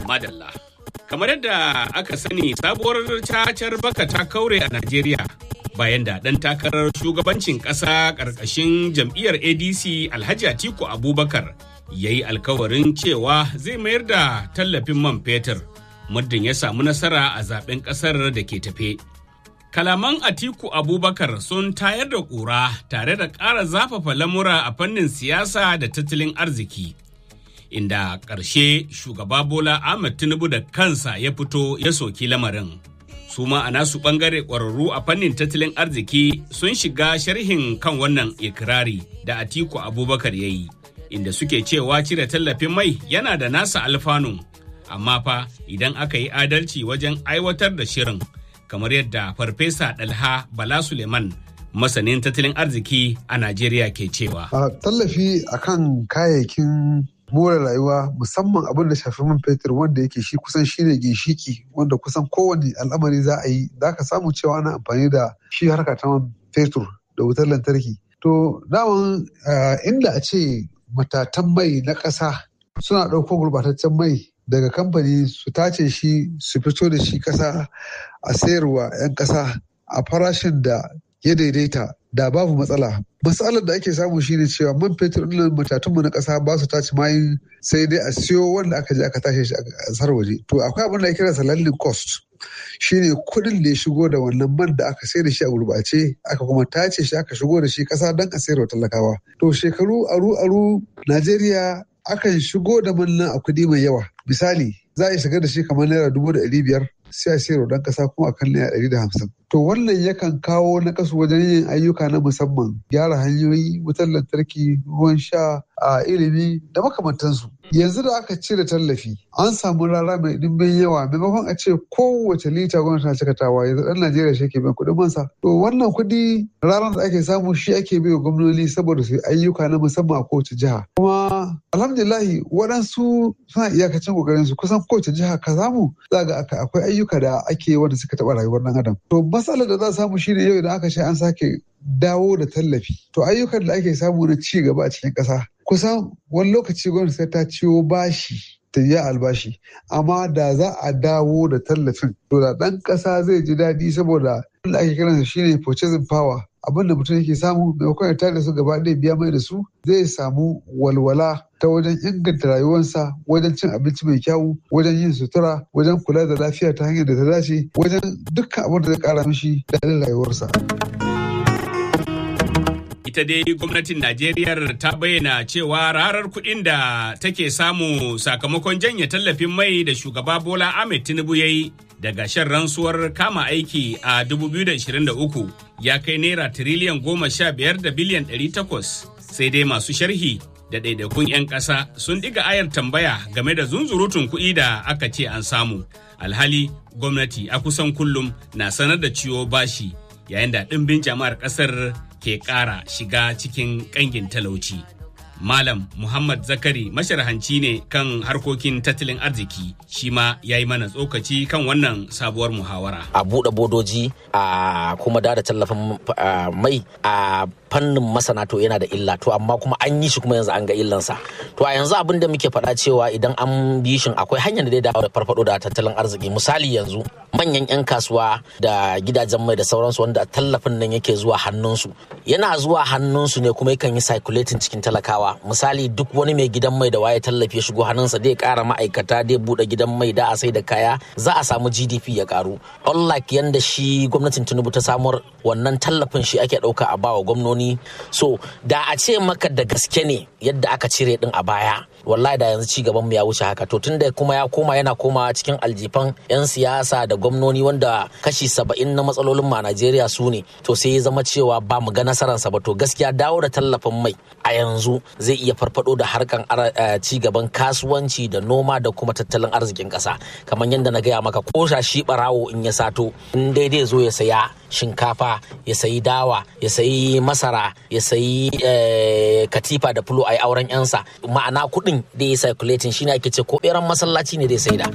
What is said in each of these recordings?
Madalla. Kamar yadda aka sani sabuwar cacar baka ta kaure a Najeriya bayan da ɗan takarar shugabancin ƙasa ƙarƙashin jam'iyyar ADC Alhaji Atiku Abubakar ya yi alkawarin cewa zai mayar da tallafin man fetur muddin ya samu nasara a zaben ƙasar da ke tafe. Kalaman Atiku Abubakar sun tayar da ƙura tare da ƙara zafafa lamura a fannin siyasa da tattalin arziki. Inda ƙarshe shugaba Bola Ahmed Tinubu da kansa ya fito ya soki lamarin. Su ma a nasu ɓangare ƙwararru a fannin tattalin arziki sun shiga sharhin kan wannan ikirari da Atiku Abubakar ya yi, inda suke cewa cire tallafin mai yana da nasa alfanun, amma fa idan aka yi adalci wajen aiwatar da shirin. kamar yadda farfesa dalha bala suleiman masanin tattalin arziki a najeriya ke cewa a tallafi akan kayayyakin more rayuwa musamman abin da shafi man fetur wanda yake shi kusan shine ginshiki wanda kusan kowane al'amari za a yi za ka samu cewa ana amfani da shi harka ta man fetur da wutar lantarki to daman inda a ce matatan mai na ƙasa suna ɗauko gurbataccen mai daga kamfani su tace shi su fito da shi kasa a sayarwa 'yan kasa a farashin da ya daidaita da babu matsala matsalar da ake samu shine cewa man fetur ɗin matatunmu na ƙasa ba su tace mayin sai dai a siyo wanda aka je aka tashe shi a ƙasar waje to akwai abin da ake kira landing cost shine kuɗin da ya shigo da wannan man da aka sayar da shi a gurbace aka kuma tace shi aka shigo da shi ƙasa don a sayarwa talakawa to shekaru aru aru najeriya akan shigo da man nan a kuɗi mai yawa misali za a shiga da shi kamar naira dubu da ɗari biyar sai a sayarwa ɗan ƙasa kuma a kan naira ɗari da hamsin to wannan yakan kawo na kasu wajen yin ayyuka na musamman gyara hanyoyi wutar lantarki ruwan sha a ilimi da makamantansu yanzu da aka cire tallafi an samu rara mai dimbin yawa maimakon a ce kowace lita gwamnati na cikatawa yanzu ɗan najeriya shi ke biyan kuɗin mansa to wannan kuɗi ranar da ake samu shi ake bai wa gwamnoni saboda su yi ayyuka na musamman a kowace jiha kuma alhamdulillahi waɗansu suna iyakacin ƙoƙarin su kusan kowace jiha ka samu za ga akwai ayyuka da ake wanda suka taɓa rayuwar ɗan adam to matsalar da za a samu shine yau idan aka ce an sake dawo da tallafi to ayyukan da ake samu na ci gaba a cikin ƙasa kusan wani lokaci gwamnati sai ta ciwo bashi ta yi albashi amma da za a dawo da tallafin to da ɗan ƙasa zai ji daɗi saboda da ake kiransa shine purchasing power abin da mutum yake samu maimakon ya tare da su gaba ɗaya biya mai da su zai samu walwala ta wajen inganta rayuwarsa wajen cin abinci mai kyau wajen yin sutura wajen kula da lafiya ta hanyar da ta dace wajen dukkan abin da zai kara mishi daɗin rayuwarsa. ita dai gwamnatin Najeriya ta bayyana cewa rarar kuɗin da take samu sakamakon janye tallafin mai da shugaba Bola Ahmed Tinubu ya yi daga shan rantsuwar kama aiki a 2023 ya kai naira tiriliyan goma sha biyar da biliyan ɗari takwas sai dai masu sharhi da ɗaiɗaikun 'yan ƙasa sun ɗiga ayar tambaya game da zunzurutun kuɗi da aka ce an samu alhali gwamnati a kusan kullum na sanar da ciwo bashi yayin da ɗimbin jama'ar ƙasar ke ƙara shiga cikin ƙangin talauci. Malam Muhammad Zakari masharhanci ne kan harkokin tattalin arziki shi ma ya yi mana tsokaci kan wannan sabuwar muhawara. A buɗe bodoji a kuma da tallafin mai a fannin masana to yana da illa to amma kuma an yi shi kuma yanzu an ga illansa to a yanzu abin da muke faɗa cewa idan an bi shi akwai hanyar da zai dawo da farfado da tattalin arziki misali yanzu manyan 'yan kasuwa da gidajen mai da sauransu wanda tallafin nan yake zuwa hannunsu yana zuwa hannunsu ne kuma yakan yi circulating cikin talakawa misali duk wani mai gidan mai da waye tallafi ya shigo hannunsa zai kara ma'aikata zai bude gidan mai da a sai da kaya za a samu gdp ya karu unlike yanda shi gwamnatin tinubu ta samar wannan tallafin shi ake dauka a bawa gwamnoni so da a ce maka da gaske ne yadda aka cire din a baya wallahi da yanzu ci gaban mu ya wuce haka to tunda kuma ya koma yana komawa cikin aljifan yan siyasa da gwamnoni wanda kashi saba'in na matsalolin ma Najeriya su ne to sai ya zama cewa ba mu ga nasararsa ba to gaskiya dawo da tallafin mai a yanzu zai iya farfado da harkan ci gaban kasuwanci da noma da kuma tattalin arzikin kasa kamar yadda na gaya maka ko shi barawo in ya sato in daidai zo ya saya shinkafa ya sayi dawa ya sayi masara ya sayi katifa da fulo a yi auren yansa ma'ana kuɗin da ya circulating shine ake ce ko ɓeran masallaci ne da ya saida.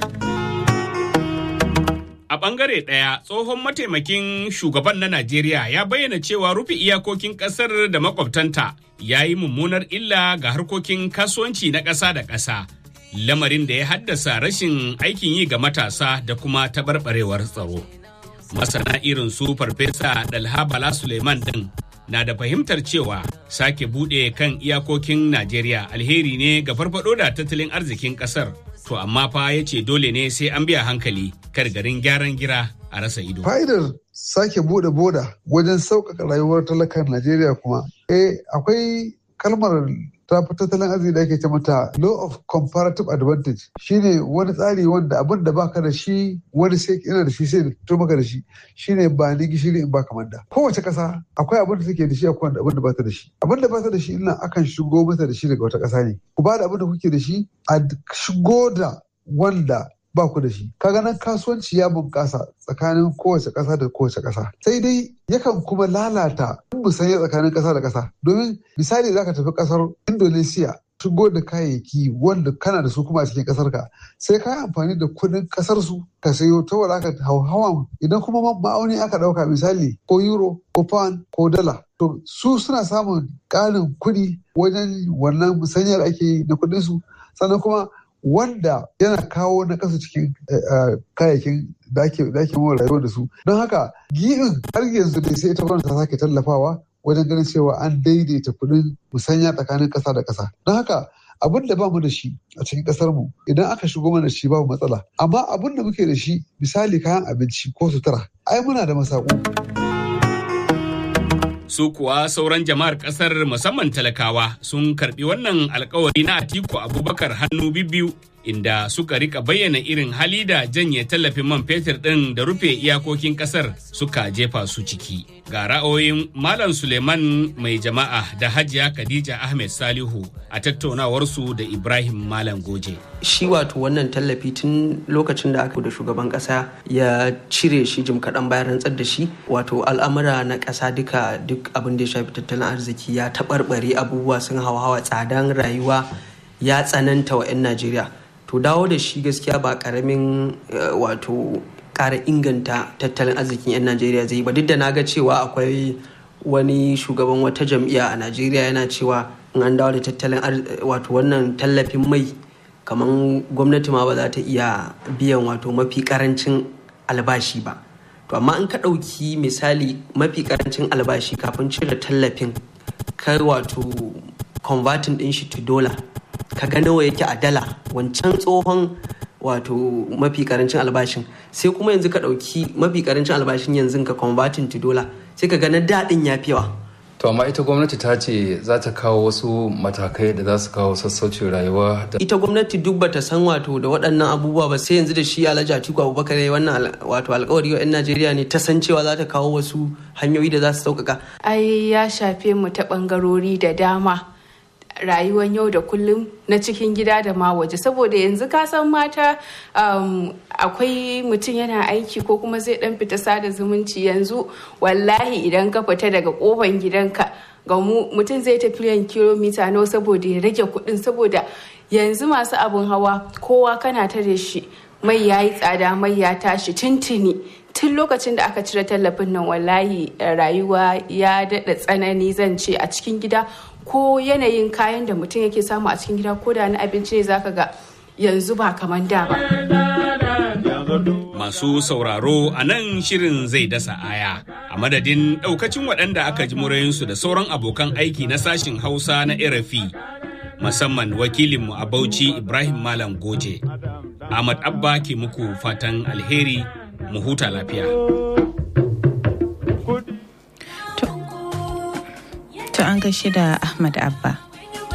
A ɓangare ɗaya tsohon mataimakin shugaban na Najeriya ya bayyana cewa rufe iyakokin ƙasar da makwabtanta ya yi mummunar illa ga harkokin kasuwanci na ƙasa da ƙasa. lamarin da ya haddasa rashin aikin yi ga matasa da kuma taɓarɓarewar tsaro. Masana irin su Farfesa Dalha Bala Suleiman ɗin na da fahimtar cewa sake buɗe kan iyakokin Najeriya alheri ne ga farfado da tattalin arzikin ƙasar. To amma fa ya ce dole ne sai an biya hankali kar garin gyaran gira a rasa ido. Fa'idar sake buɗe boda wajen sauƙaƙa rayuwar talakan Najeriya kuma. Eh akwai kalmar ta fi tattalin arziki da ake ce mata law of comparative advantage shine wani tsari wanda abin da baka da shi wani sai yana da shi sai da fito maka da shi shine ba ni gishiri in baka manda kowace kasa akwai abin da take da shi akwai abin da bata da shi abin da bata da shi ina akan shigo mata da shi daga wata kasa ne ku ba da abin da kuke da shi a shigo da wanda ba ku da shi kaga nan kasuwanci ya bunƙasa tsakanin kowace ƙasa da kowace ƙasa sai dai yakan kuma lalata musanya tsakanin ƙasa da ƙasa domin misali zaka tafi ƙasar Indonesia shigo da kayayyaki wanda kana da su kuma a cikin ƙasar ka sai ka yi amfani da kuɗin ƙasar su ka sayo ta wala ka hauhawan idan kuma ma'auni aka ɗauka misali ko euro ko pound ko dala to su suna samun ƙarin kuɗi wajen wannan musanyar ake yi na kuɗin su sannan kuma wanda yana kawo na kasa cikin kayayyakin da ake mawa rayuwa da su don haka gi'in har yanzu dai sai ita gwamnati ta sake tallafawa wajen ganin cewa an daidaita kuɗin musanya tsakanin ƙasa da ƙasa don haka abin da ba mu da shi a cikin ƙasar mu idan aka shigo mana shi babu matsala amma abin da muke da shi misali kayan abinci ko sutura ai muna da masaku. su kuwa sauran jama'ar kasar musamman talakawa sun karbi wannan alkawari na atiku abubakar hannu biyu inda suka rika bayyana irin hali da janye tallafin man fetur ɗin da rufe iyakokin kasar suka jefa su ciki ga ra'ayoyin malam suleiman mai jama'a da hajiya khadija ahmed salihu a tattaunawarsu da ibrahim malam goje shi wato wannan tallafi tun lokacin da aka da shugaban kasa ya cire shi jim kaɗan bayan rantsar da shi wato al'amura na ƙasa duka duk abin da ya shafi tattalin arziki ya taɓarɓare abubuwa sun hawa tsadan rayuwa ya tsananta wa 'yan najeriya to dawo da shi gaskiya ba ƙaramin wato ƙara inganta tattalin arzikin 'yan najeriya zai ba duk da na ga cewa akwai wani shugaban wata jam'iyya a najeriya yana cewa in an dawo da tattalin wato wannan tallafin mai kamar gwamnati ma ba za ta iya biyan wato mafi karancin albashi ba to amma in ka ɗauki misali mafi karancin albashi kafin cire tallafin kai wato converting ɗin shi to dollar ka ga nawa yake a dala wancan tsohon wato mafi karancin albashin sai kuma yanzu ka ɗauki mafi karancin albashin yanzu ka converting to dollar sai ka ga na daɗin ya fi yawa To amma ita gwamnati ta ce za ta kawo wasu matakai da za su kawo sassaucin rayuwa. Ita gwamnati duk bata san wato da waɗannan abubuwa ba sai yanzu da shi Alhaji Atiku Abubakar ya wannan wato alkawari wa 'yan Najeriya ne ta san cewa za ta kawo wasu hanyoyi da za su sauƙaƙa. Ai ya shafe mu ta ɓangarori da dama. rayuwar yau da kullum na cikin gida da ma waje saboda yanzu ka san mata um, akwai mutum yana aiki ko kuma zai dan fita sada zumunci yanzu wallahi idan ka fita daga kofan gidanka ga mutum zai tafi yan kilomita nawa saboda ya rage kuɗin saboda yanzu masu abun hawa kowa kana tare shi mai ya yi tsada mai ya tashi tuntuni tun lokacin da aka cire tallafin nan wallahi rayuwa ya daɗa tsanani zan ce a cikin gida ko yanayin kayan da mutum yake samu a cikin gida ko da na abinci ne zaka ga yanzu ba kamar da ba. Masu sauraro a nan shirin zai dasa aya a madadin ɗaukacin waɗanda aka ji murayinsu da sauran abokan aiki na sashin Hausa na RFI musamman wakilinmu a Bauchi Ibrahim Malam Goje. Ahmad Abba ke muku fatan alheri mu huta lafiya. To an gaishe da Ahmad Abba.